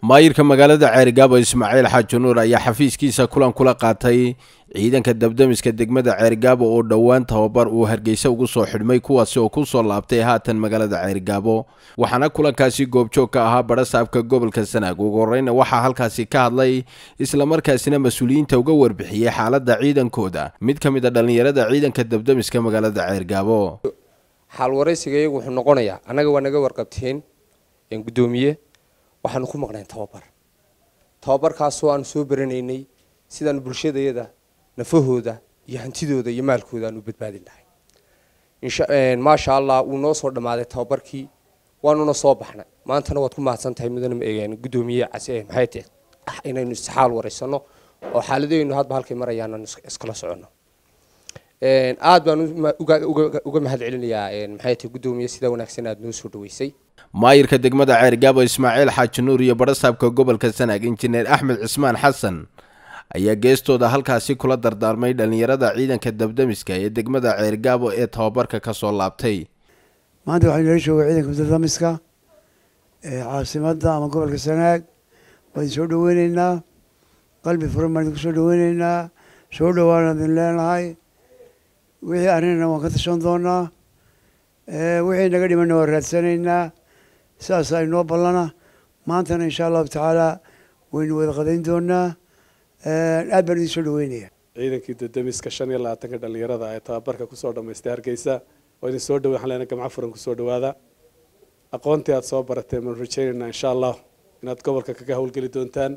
maayirka magaalada ceerigaabo ismaaciil xaaji nuur ayaa xafiiskiisa kulan kula qaatay ciidanka dabdamiska degmada ceerigaabo oo dhowaan tababar uu hargeysa ugu soo xidhmay kuwaasi oo ku soo laabtay haatan magaalada ceerigaabo waxaana kulankaasi goobjoog ka ahaa badhasaabka gobolka sanaag ugu horeyna waxaa halkaasi ka hadlay islamarkaasina mas-uuliyiinta uga warbixiyey xaaladda ciidankooda mid ka mid a dhallinyarada ciidanka dabdamiska magaalada ceerigaabo xaal waraysiga iyagu wuxuu noqonayaa annaga waa naga warqabteen guddoomiye waxaanu ku maqnayn tababar tababarkaasoo aanu soo baranaynay sidaanu bulshadayada nafahooda iyo hantidooda iyo maalkooda aanu badbaadin lahay maasha allah wuu noo soo dhammaaday tababarkii waanuna soo baxnay maantana waad ku mahadsan tahay mudane guddoomiye case maxay tahay inaynu isxaal waraysano oo xaaladeynu hadba halkay marayaan aanu iskala soconno aad baan uga mahad celinayaa maxay tahay guddoomiye sidaa wanaagsan aad noo soo dhaweysay maayirka degmada ceerigaabo ismaaciil xaaji nuur iyo badhasaabka gobolka sanaag injineer axmed cismaan xasan ayaa geestooda halkaasi kula dardaarmay dhallinyarada ciidanka dabdamiska ee degmada ceerigaabo ee tababarka ka soo laabtay maanta waxaa inala jooga ciidanka dabdamiska ee caasimadda ama gobolka sanaag waan idin soo dhaweyneynaa qalbi furan baan idinku soo dhaweyneynaa soo dhowaan idin leenahay wixii arrinana waan ka tashan doonaa wixii naga dhimanna waan raadsanaynaa sidaasaa inoo ballana maantana insha allahu tacaala waynu wada qadayn doonaa aad baan idin soo dhaweynaya ciidankii dadamiska shan iyo labaatanka dhallinyarada ee tababarka kusoo dhamaystay hargeysa oo idin soo dhawe waxaan leenahay gamco furan kusoo dhawaada aqoontii aad soo barateen baanu rajaynaynaa insha allah inaad gobolka kaga howlgeli doontaan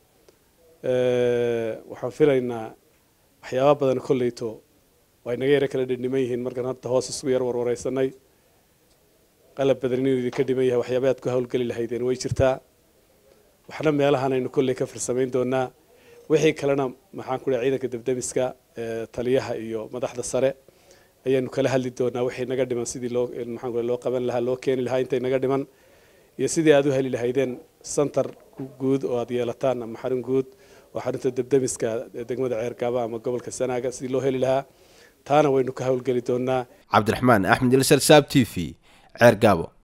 waxaan filaynaa waxyaaba badan kolleyto way naga yaro kala dhidhiman yihiin markaan hadda hoos isugu yar warwareysanay qalab badan inuu idinka dhiman yahay waxyaaba aad ku howlgeli lahaydeen way jirtaa waxna meelahan aynu kolley ka farsamayn doonaa wixii kalena maxaan ku dhahay ciidanka dabdamiska taliyaha iyo madaxda sare ayaanu kala hadli doonaa wixii naga dhiman sidii loo maxaan ku loo qaban lahaa loo keeni lahaa intay naga dhiman iyo sidii aad u heli lahaydeen santar guud oo aad yeelataan ama xarun guud oo xarunta dabdamiska degmada ceergaaba ama gobolka sanaaga sidii loo heli lahaa taana waynu ka howlgeli doonaa cabdiraxmaan axmed ilsar saab t v ceergaabo